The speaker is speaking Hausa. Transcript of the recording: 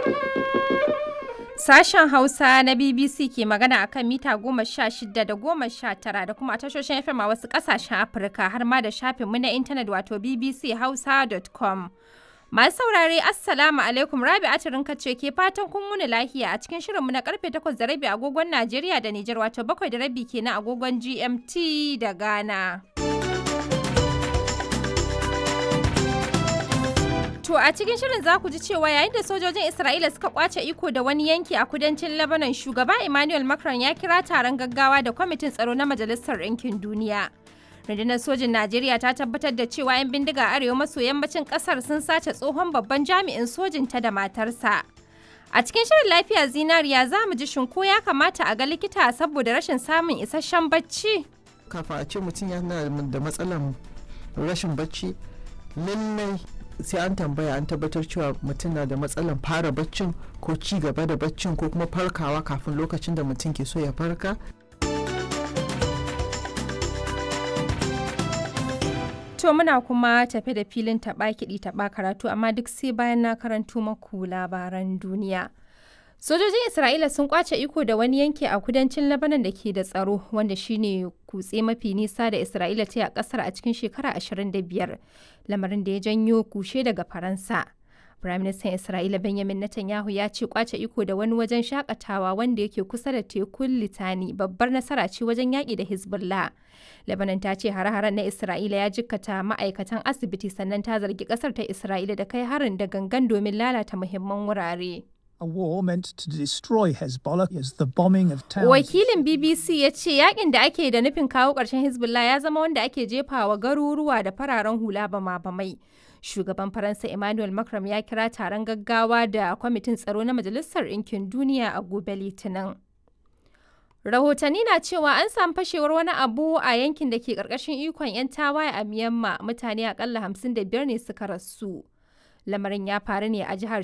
Sashen Hausa na BBC ke magana a kan mita goma sha shida da goma sha tara da kuma a tashoshin FM a wasu ƙasashen Afirka har ma da shafinmu na intanet wato bbchausa.com. Masu saurare Assalamu alaikum Rabi Atirinka ce ke fatan kun wuni lahiya a cikin shirinmu na karfe takwas da rabi agogon Najeriya da Nijar wato bakwai da rabi kenan agogon GMT da Ghana. To a cikin shirin za ku ji cewa yayin da sojojin Isra'ila suka kwace iko da wani yanki a kudancin Lebanon shugaba Emmanuel Macron ya kira taron gaggawa da kwamitin tsaro na Majalisar Ɗinkin Duniya. Rundunar sojin Najeriya ta tabbatar da cewa 'yan bindiga arewa maso yammacin kasar sun sace tsohon babban jami'in sojin ta da matarsa. A cikin shirin lafiya zinariya za mu ji shinko ya kamata a ga likita saboda rashin samun isasshen bacci. Kafa a ce mutum yana da matsalan rashin bacci lallai sai an tambaya an tabbatar cewa mutum na da matsalan fara baccin ko ci gaba da baccin ko kuma farkawa kafin lokacin da mutum ke so ya farka To muna kuma tafe da filin taɓa kiɗi taɓa karatu amma duk sai bayan na karanto maku labaran duniya. Sojojin Isra'ila sun kwace iko da wani yanki a kudancin Lebanon da ke da tsaro wanda shine kutse mafi nisa da Isra'ila ta yi a kasar a cikin shekara 25 lamarin da ya janyo kushe daga Faransa. Firaministan Isra'ila Benjamin Netanyahu ya ce kwace iko da wani wajen shakatawa wanda yake kusa da tekun Litani babbar nasara ce wajen yaƙi da Hezbollah. Lebanon ta ce hare-haren na Isra'ila ya jikkata ma'aikatan asibiti sannan ta zargi ƙasar ta Isra'ila da kai harin da gangan domin lalata muhimman wurare. A war meant to destroy Hezbollah is the bombing of towns. Wakilin BBC ya ce yakin da ake da nufin kawo ƙarshen Hezbollah ya zama wanda ake jefawa garuruwa da fararen hula bama-bamai. Shugaban Faransa Emmanuel Macron ya kira taron gaggawa da kwamitin tsaro na Majalisar Ɗinkin Duniya a gobe Litinin. Rahotanni na cewa an samu fashewar wani abu a yankin da ke ƙarƙashin ikon 'yan tawaye a Myanmar mutane akalla 55 ne suka rasu. lamarin ya faru ne a jihar